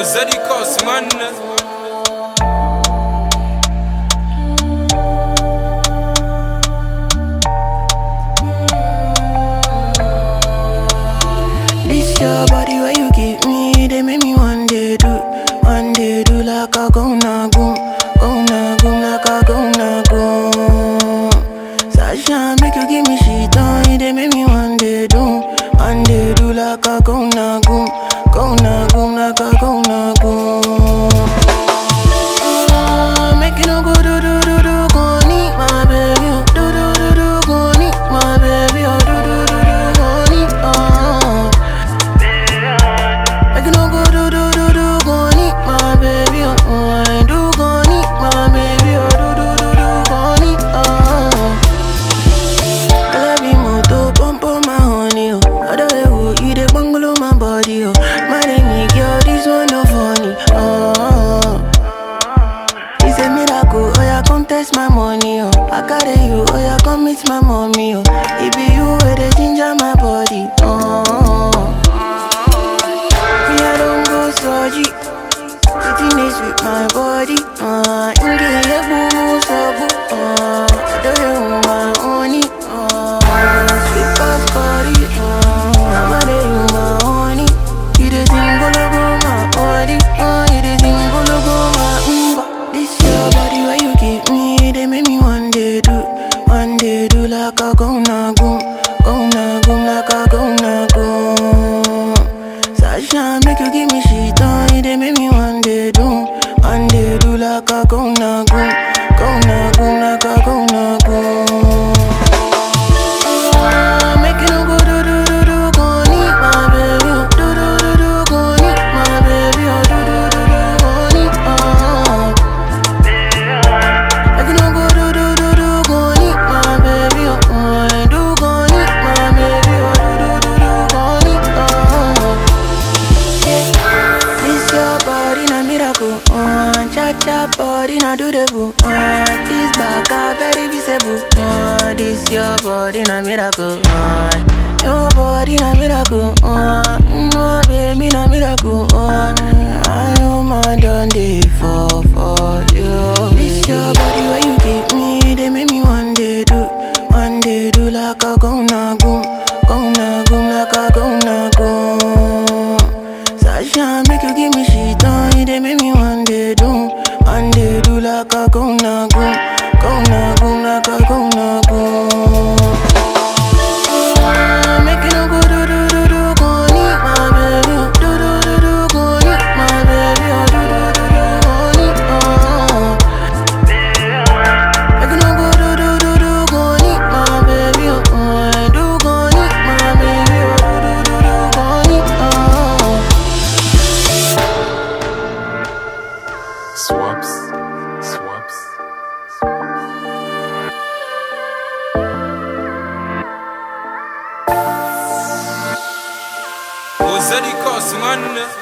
Ozadi Cosman. This your body where you give me, they make me one day do, one day do like a go na goom, go na goom like a go na goom. Sasha make you give me shit on, they make me one day do, one day do like a go na goom, go na goom like a go na goom. Ah, Make you no go do do do do go need my baby, oh. do do do do go need my baby, oh. do do do do go need, oh. Make you no go do do do do go need my baby, oh. oh. I do go need my baby, oh. do do do do go need, oh. I love you more to pump on my honey, oh. Other way, oh, you the bungalow my body, oh. My name is girl, this one no funny, oh. It's a miracle, oh yeah, come test my money, oh. I carry you, oh yeah, come meet my mommy, oh. It be you where they ginger my body, oh. Me, I don't go surgery. Sitting is with my body, uh. Inge, yeah, boo, boo, so boo, uh. I do you my honey, uh. Sweet as body, uh. I'm a day, you my honey. You the thing, go look on my body, uh. You the thing, go look on my umba. This your body where you give me, they make me one day do, one day do like a go na goom, go na goom like a go na goom. Sasha make you give me shit on, they make me one day do, one day do like a go na goom, go na goom like a go na goom. Ah, Make you no go do do do do go need my baby, oh. do do do do go need my baby, oh. do do do do go need, oh. Make you no go do do do do go need my baby, oh. oh. I do go need my baby, oh. do do do do go need, oh. Yeah. This your body na miracle, oh. Cha cha body na do the boo, oh. This back a very visible, oh. This your body na miracle, oh. Your body na miracle, oh. No baby na miracle, oh. I know my done day for for you. This your body where you give me, they make me one day do, one day do like a go na goom, go na goom like a go na goom. Sasha make you give me shit on, they make me one day do, one day do like a go na goom, go na goom like a go na goom. Ah, Make you no go do do do do go need my baby, oh. do do do do go need my baby, oh. do do do do go need, oh. Make you no go do do do do go need my baby, oh. I do go need my baby, oh. do do do do go need, oh. Swaps. Swaps. Ozadi Cosman.